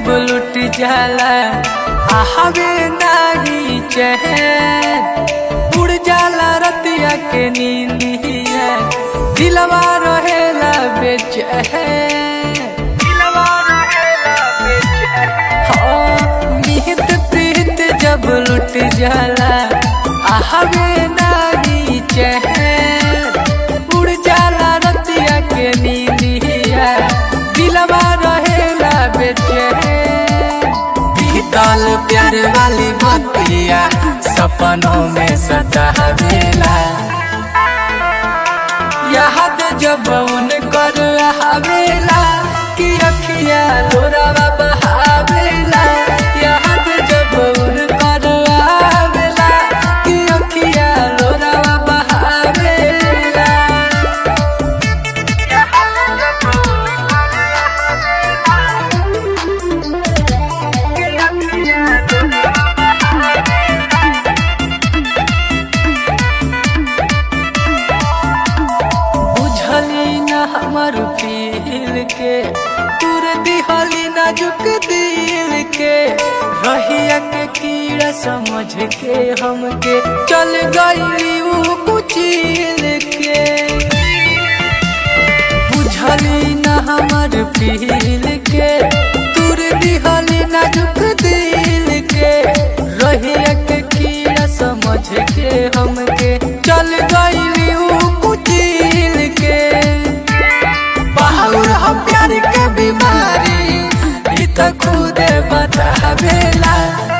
जब लुट जाला आहवे नाही चैन उड़ जाला रतिया के नींदिया दिलवा रहेला बेचैन दिलवा रहेला बेचैन हाँ, निहित प्रीत जब लुट जाला आहवे नाही चैन उड़ जाला रतिया के नींदिया दिलवा रहेला बेचैन बीतल प्यार वाली बतिया सपनों में सतावेला याद जब उन कर आवेला कि अखिया लोरावा बहावेला याद जब उन कर आवेला कि अखिया लोरावा बहावेला बुझली न हमर फील के तुर दिहली नाजुक दिल के रहिया के कीड़ा समझ के हमके चल गईली ऊ कुचिल के बुझली न हमर फील के तुर दिहली नाजुक दिल के रहिया के कीड़ा समझ के हमके चल गईली ऊ कुचिल के बाहुर हम प्यार के बीमारी ई तो खुद बतावेला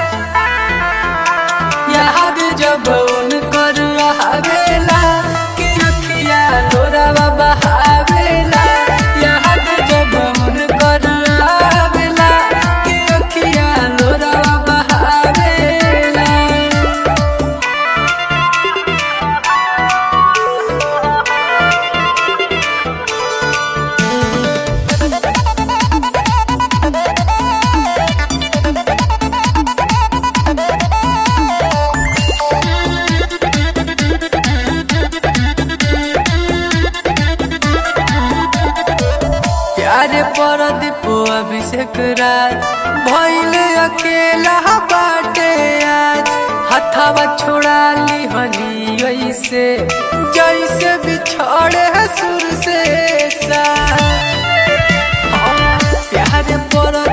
याद जब उन कर आवेला कि अखिया लोरावा बहावेला याद जब उन कर आवेला कि अखिया लोरावा बहावेला प्यारे पर दीपो अभिषेक राज भैले अकेला बाटे आज हथावा छोड़ा ली हली ऐसे जैसे बिछड़े है सुर से सा हाँ, प्यारे पर